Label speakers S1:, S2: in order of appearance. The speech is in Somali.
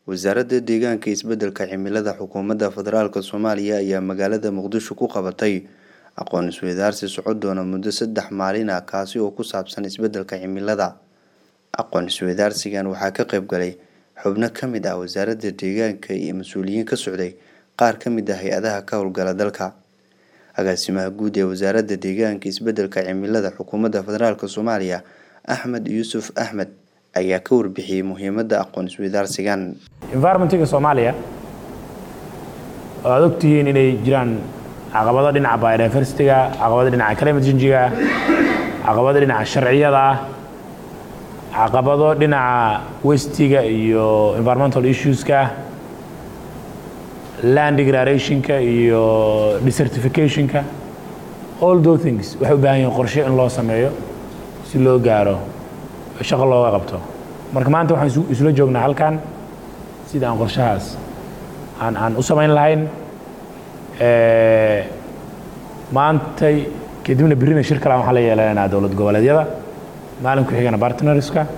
S1: wasaaradda deegaanka isbeddelka cimilada xukuumadda federaalk soomaaliya ayaa magaalada muqdisho ku qabatay aqoon isweydaarsi socon doona muddo saddex maalin ah kaasi oo ku saabsan isbeddelka cimilada aqoon isweydaarsigan waxaa ka qayb galay xubno ka mid ah wasaaradda deegaanka iyo mas-uuliyiin ka socday qaar ka mid ah hay-adaha ka howlgala dalka agaasimaha guud ee wasaaradda deegaanka isbeddelka cimilada xukuumadda federaalk soomaaliya axmed yuusuf axmed ayaa ka warbixiyey muhiimadda aqoon isweydaarsigan
S2: environmentiga soomaaliya oo aad ogtihiin inay jiraan caqabado dhinaca biodiversityga caqabado dhinaca climate changiga caqabado dhinaca sharciyada ah caqabado dhinaca westiga iyo environmental issueska land degradationka iyo desertificationka all those things waxay u baahan yihiin qorshe in loo sameeyo si loo gaaro shaqo looga qabto marka maanta waxaan isula joognaa halkan sida aan qorshahaas aan aan u samayn lahayn maantay kadibna berrina shir kale waxaan la yeelanaynaa dowlad goboleedyada maalin ku xigana bartnerska